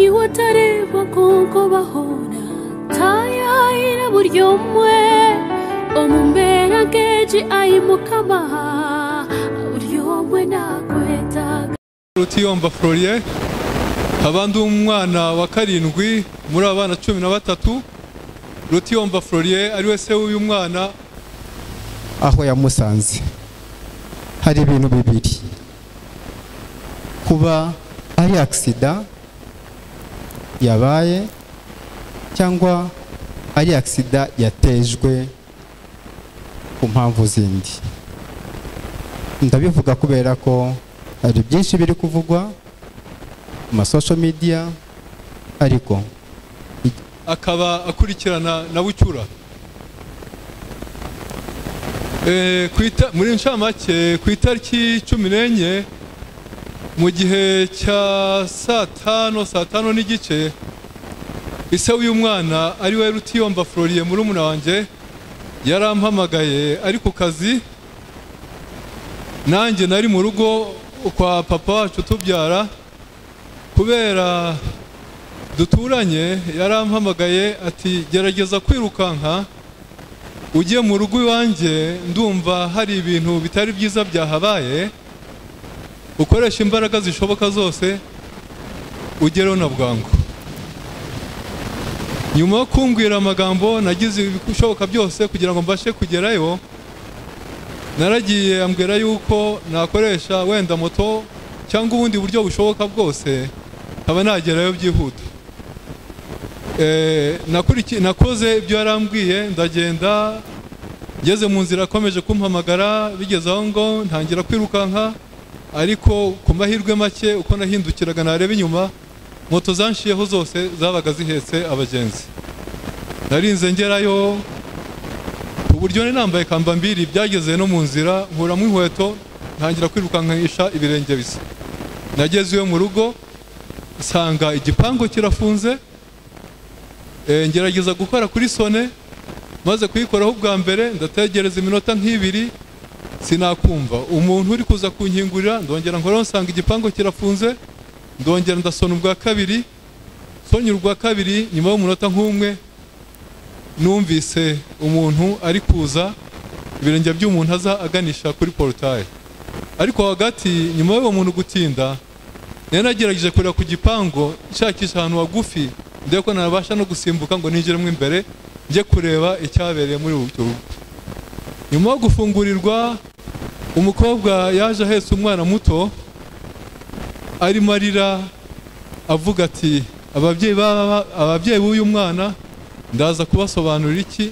watari bakoko bahora tayaira buryo mwe omumbera keji ayi mukamaha buryo mwe nakwetaga rutiyomba florier nkaba ndi umwana wa karindwi muri abana cumi na batatu rutiyomba florier ari we se w'uyu mwana aho yamusanze hari ibintu bibiri kuba ari agisida yabaye cyangwa ari agisida yatejwe ku mpamvu zindi ndabivuga kubera ko hari byinshi biri kuvugwa ku masosho midiya ariko akaba akurikirana na bucyura Eh, ku ita- muri ncamake ku itariki cumi n'enye mu gihe cya saa tanu saa tanu n'igice ise w'uyu mwana ari we rutiyomba floriye murumuna wanjye yarampamagaye ari ku kazi nanjye nari mu rugo kwa papa wacu utubyara kubera duturanye yarampamagaye ati gerageza kwirukanka ujye mu rugo iwanjye ndumva hari ibintu bitari byiza byahabaye ukoresha imbaraga zishoboka zose ugereho na bwangu nyuma yo kumbwira amagambo nagize ibishoboka byose kugira ngo mbashe kugerayo naragiye ambwira yuko nakoresha wenda moto cyangwa ubundi buryo bushoboka bwose nkaba nagerayo byihuta Eh, nakuriki- nakoze ibyo yarambwiye ndagenda ngeze mu nzira akomeje kumpamagara bigeze aho ngo ntangira kwirukanka ariko ku mahirwe make uko nahindukiraga nareba inyuma moto zanshiyeho zose zabaga zihetse abagenzi narinze ngerayo ku buryo nari nambaye kambambiri byageze no mu nzira nkuramo inkweto ntangira kwirukankisha ibirenge bisa nageze iyo mu rugo nsanga igipangu kirafunze Eh, ngerageza gukora kuri sone maze kuyikoraho ubwa mbere ndategereza iminota nk'ibiri sinakumva umuntu uri kuza kunkingurira ndongera nkoraho nsanga igipangu kirafunze ndongera ndasona ubwa kabiri sonye ubwa kabiri nyuma y'umunota nk'umwe numvise umuntu ari kuza ibirenge by'umuntu aza aganisha kuri porotaye ariko hagati nyuma y'uwo muntu gutinda nari nagerageje kureba ku gipangu nshakisha ahantu hagufi ndebe ko nabasha no gusimbuka ngo ninjiremo imbere njye kureba icyabereye muri urwo rugo nyuma yo gufungurirwa umukobwa yaje ahetse umwana muto arimo arira avuga ati ababyeyi ba- ababyeyi b'uyu mwana ndaza kubasobanurira iki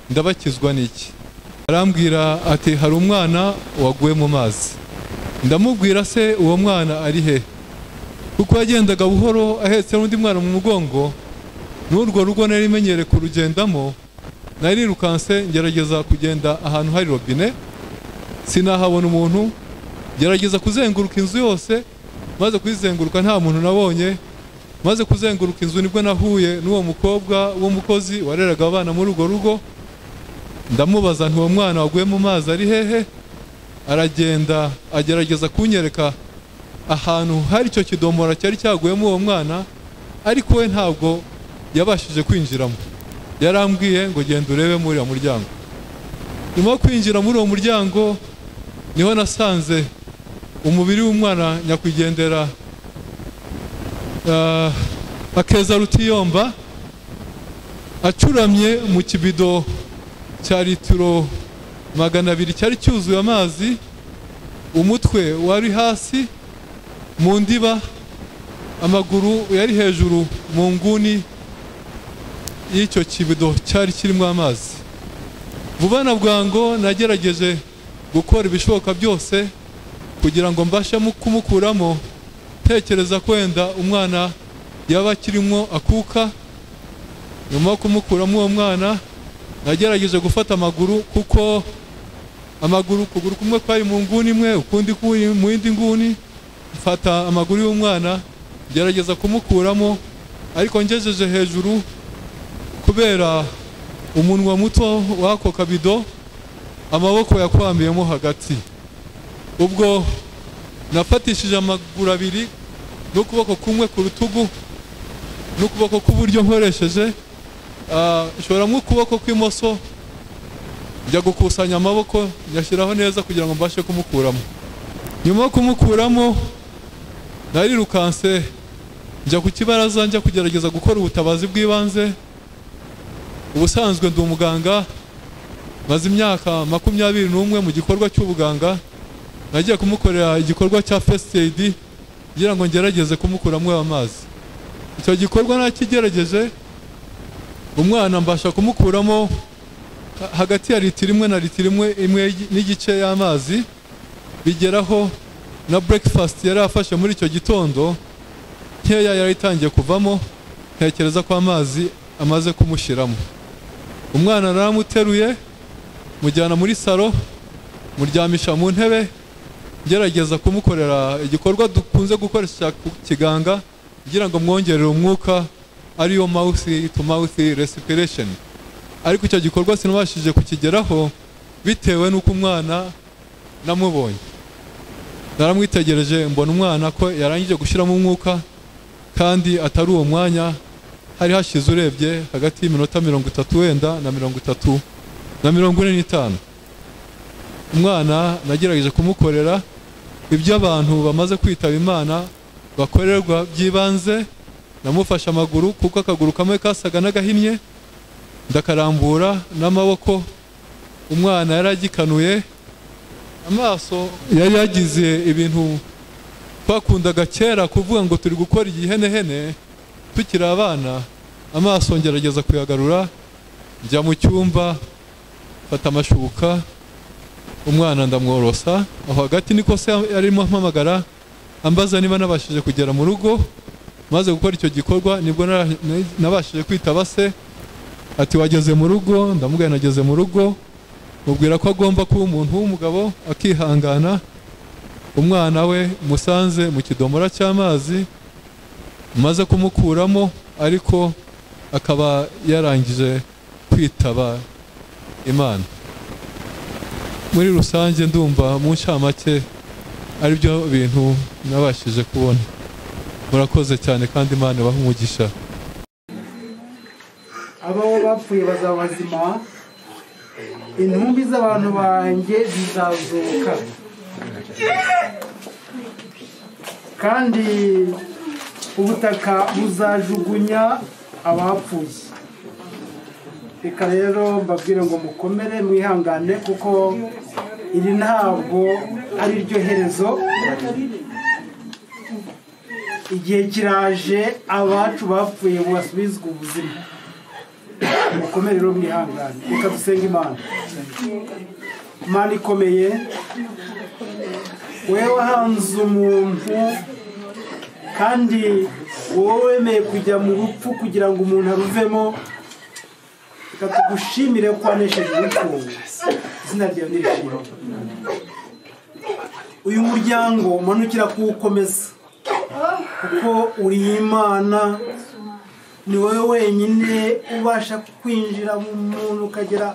ndabakizwa n'iki arambwira ati hari umwana waguye mu mazi ndamubwira se uwo mwana ari he kuko yagendaga buhoro ahetse n'undi mwana mu mugongo n'urwo rugo nari menyereye kurugendamo narirukanse ngerageza kugenda ahantu hari robine sinahabona umuntu gerageza kuzenguruka inzu yose maze kuyizenguruka nta muntu nabonye maze kuzenguruka inzu nibwo nahuye n'uwo mukobwa w'umukozi wareraga abana muri urwo rugo ndamubaza nti uwo mwana waguye mu mazi ari hehe aragenda agerageza kunyereka ahantu hari icyo kidomora cyari cyaguyemo uwo mwana ariko we ntabwo yabashije kwinjiramo yarambwiye ngo genda urebe muri uriya muryango nyuma yo kwinjira muri uwo muryango niho nasanze umubiri w'umwana nyakwigendera ah, akeza rutiyomba acuramye mu kibido cya litiro magana abiri cyari cyuzuye amazi umutwe wari hasi mu ndiba amaguru yari hejuru mu nguni y'icyo kibido cyari kirimo amazi vuba na bwango nagerageje gukora ibishoboka byose kugira ngo mbashe mu- kumukuramo ntekereza ko wenda umwana yaba akirimo akuka nyuma yo kumukuramo uwo mwana nagerageje gufata amaguru kuko amaguru ukuguru kumwe kwari mu nguni imwe ukundi kuri mu yindi nguni mfata amaguru y'umwana ngerageza kumukuramo ariko ngejeje hejuru kubera umunwa muto w'ako kabido amaboko yakwamiyemo hagati ubwo nafatishije amaguru abiri n'ukuboko kumwe ku rutugu n'ukuboko k'uburyo nkoresheje ah, nshobora nk'ukuboko kw'imoso njya gukusanya amaboko nyashyiraho neza kugira ngo mbashe kumukuramo nyuma yo kumukuramo narirukanse njya ku kibaraza njya kugerageza gukora ubutabazi bw'ibanze ubusanzwe ndi umuganga maze imyaka makumyabiri n'umwe mu gikorwa cy'ubuganga nagiye kumukorera igikorwa cya first aid kugira ngo ngerageze kumukuramo ayo mazi icyo gikorwa nakigerageje umwana mbasha kumukuramo ha- hagati ya litiro imwe na litiro imwe imwe n'igice y'amazi bigeraho na breakfast yari afashe muri icyo gitondo nkeya yari itangiye kuvamo ntekereza ko amazi amaze kumushyiramo umwana naramuteruye mujyana muri salo muryamisha mu ntebe ngerageza kumukorera igikorwa dukunze gukoresha cya ku- kiganga kugira ngo mwongerere umwuka ariyo mouth to mouth respiration ariko icyo gikorwa sinabashije kukigeraho bitewe n'uko umwana namubonye naramwitegereje mbona umwana ko yarangije gushyiramo umwuka kandi atari uwo mwanya hari hashize urebye hagati y'iminota mirongo itatu wenda na mirongo itatu na mirongo ine n'itanu umwana nagerageje kumukorera ibyo abantu bamaze kwitaba imana bakorerwa by'ibanze namufashe amaguru kuko akaguru kamwe kasaga n'agahinnye ndakarambura n'amaboko umwana yari agikanuye amaso yari yagize ibintu twakundaga kera kuvuga ngo turi gukora igihenehene tukiri abana amaso ngerageza kuyagarura njya mu cyumba mfata amashuka umwana ndamworosa aho hagati niko se arimo ampamagara ambaza niba nabashije kugera mu rugo maze gukora icyo gikorwa nibwo nara- na- nabashije kwitaba se ati wageze mu rugo ndamubwira nageze mu rugo mubwira ko agomba kuba umuntu w'umugabo akihangana umwana we musanze mu kidomora cy'amazi maze kumukuramo ariko akaba yarangije kwitaba imana muri rusange ndumva mu ncamake aribyo bintu nabashije kubona murakoze cyane kandi imana ibahe umugisha abaho bapfuye bazaba bazima intumbi z'abantu banjye zizazuka kandi ubutaka buzajugunya abapfuye reka rero mbabwire ngo mukomere mwihangane kuko iri ntabwo ari ryo herezo igihe kiraje abacu bapfuye basubizwa ubuzima mukomere rero mwihangane reka dusenge imana imana ikomeye wowe wahanze umuntu kandi wowe wemeye kujya mu rupfu kugira ngo umuntu aruvemo reka tugushimire ko wanesheje urupfu izina ryawe nirishimwe uyu muryango umanukira kuwukomeza kuko uri imana ni wowe wenyine ubasha kwinjira mu muntu ukagera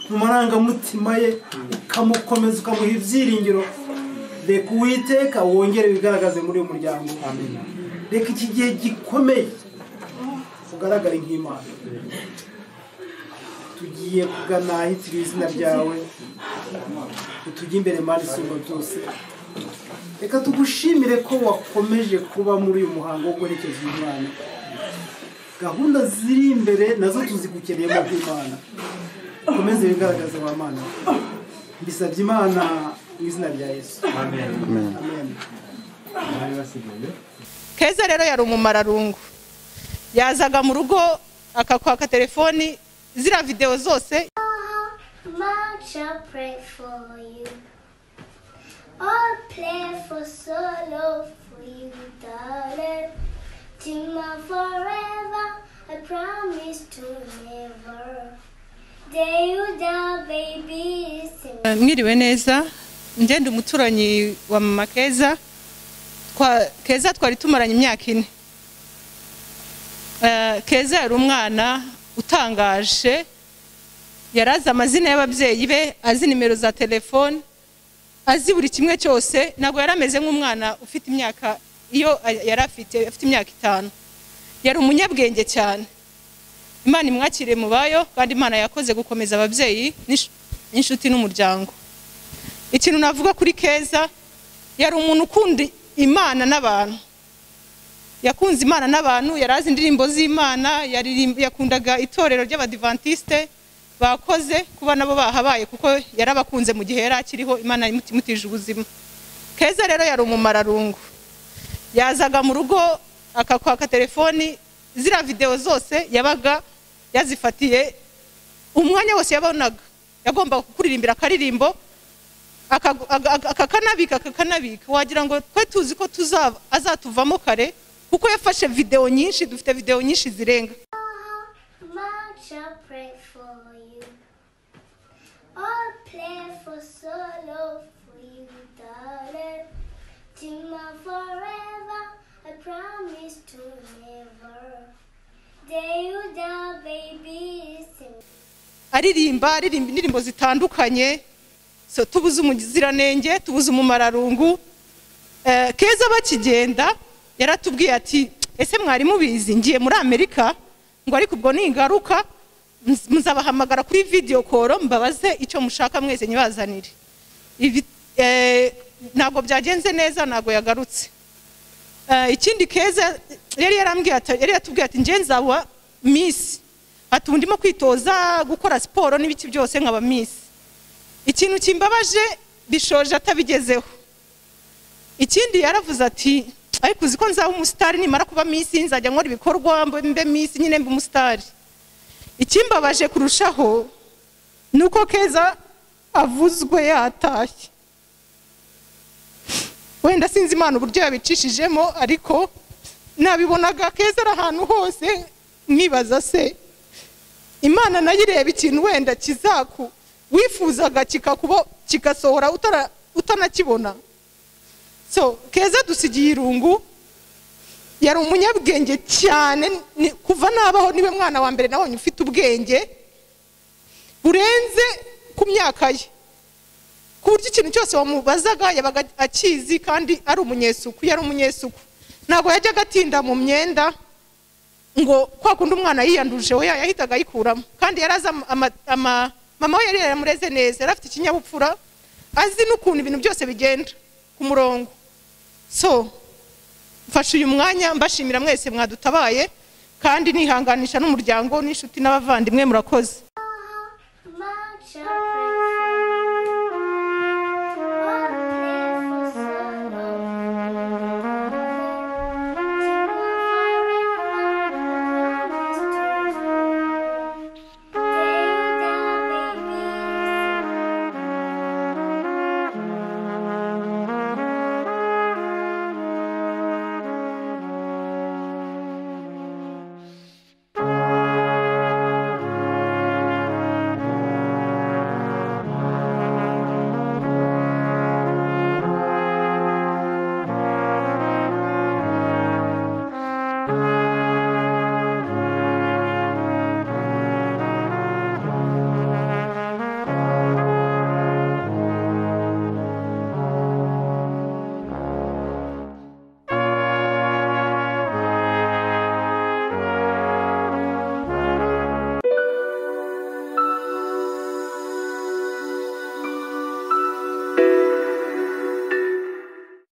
mu marangamutima ye ukamukomeza ukamuha ibyiringiro reka uwiteka wongere wigaragaze muri uyu muryango reka iki gihe gikomeye ugaragare nk'imana tugiye kugana ahitiriwe izina ryawe utujye imbere mani isumba byose reka tugushimire ko wakomeje kuba muri uyu muhango wo guherekeza umwana gahunda ziri imbere nazo tuzigukeneyemo nk'imana ukomeze wigaragaze wa mana mbisabye imana mu izina rya yesu amen keza rero yari umumararungu yazaga mu rugo akakwaka telefoni ziriya videwo zose Mom shall pray for you. I'll play for solo for you, darling. Till my forever, I promise to never. Day you down, baby, is in mwiriwe neza ngende umuturanyi wa mama keza Twa- keza twari tumaranye imyaka ine Eh, keza yari umwana utangaje yari azi amazina y'ababyeyi be azi nimero za telefoni azi buri kimwe cyose ntabwo yari ameze nk'umwana ufite imyaka iyo yari afite afite imyaka itanu yari umunyabwenge cyane imana imwakiriye mu bayo kandi imana yakoze gukomeza ababyeyi n'insh- n'inshuti n'umuryango ikintu navuga kuri keza yari umuntu ukunda imana n'abantu yakunze imana n'abantu yari azi indirimbo z'imana yaririmb- yakundaga itorero ry'abadivantisite bakoze kuba nabo bahabaye kuko yarabakunze mu gihe yari akiriho imana imutije ubuzima keza rero yari umumararungu yazaga mu rugo akakwaka telefoni ziriya videwo zose yabaga yazifatiye umwanya wose yabonaga yagombaga kukuririmbira akaririmbo akagu- aga- aga- akakanabika akakanabika wagira ngo twe tuzi ko tuzaba azatuvamo kare kuko yafashe videwo nyinshi dufite videwo nyinshi zirenga Mom shall pray for you. I'll play for solo for you, darling. Till my forever, I promise to never. Day you down, baby, sing. aririmba aririmba indirimbo zitandukanye so tubuze umuziranenge tubuze umumararungu Eh, keza bakigenda yaratubwiye ati ese mwari mubizi ngiye muri amerika ngo ariko ubwo ningaruka muz- muzabahamagara kuri video call mbabaze icyo mushaka mwese nyibazanire Ibi- eh, ntabwo byagenze neza ntabwo yagarutse Eh, ikindi keza yari yarambwiye ati- yari yatubwiye ati nge nzaba misi ati ubu ndimo kwitoza gukora siporo n'ibiki byose nkaba misi ikintu kimbabaje bishoje atabigezeho ikindi yaravuze ati ariko uzi ko nzaba umusitari nimara kuba misi nzajya nkora ibikorwa mbe mbe misi nyine mbe umusitari ikimbabaje kurushaho ni uko keza avuzwe yatashye wenda sinzi imana uburyo yabicishijemo ariko nabibonaga keza ari ahantu hose mwibaza se imana nayo ireba ikintu wenda kizaku wifuzaga kikakuba kigasohora utara- utanakibona so keza dusigiye irungu yari umunyabwenge cyane ni- kuva nabaho niwe mwana wa mbere nabonye ufite ubwenge burenze ku myaka ye ku buryo ikintu cyose wamubazaga yabaga akizi kandi ari umunyesuku yari umunyesuku ntabwo yajyaga atinda mu myenda ngo kwa kundi umwana yiyanduje we yahitaga ayikuramo kandi yari azi ama- ama- ama- mama we yari yaramureze neza yari afite ikinyabupfura azi n'ukuntu ibintu byose bigenda ku murongo so mfashe uyu mwanya mbashimira mwese mwadutabaye kandi nihanganisha n'umuryango n'inshuti n'abavandimwe murakoze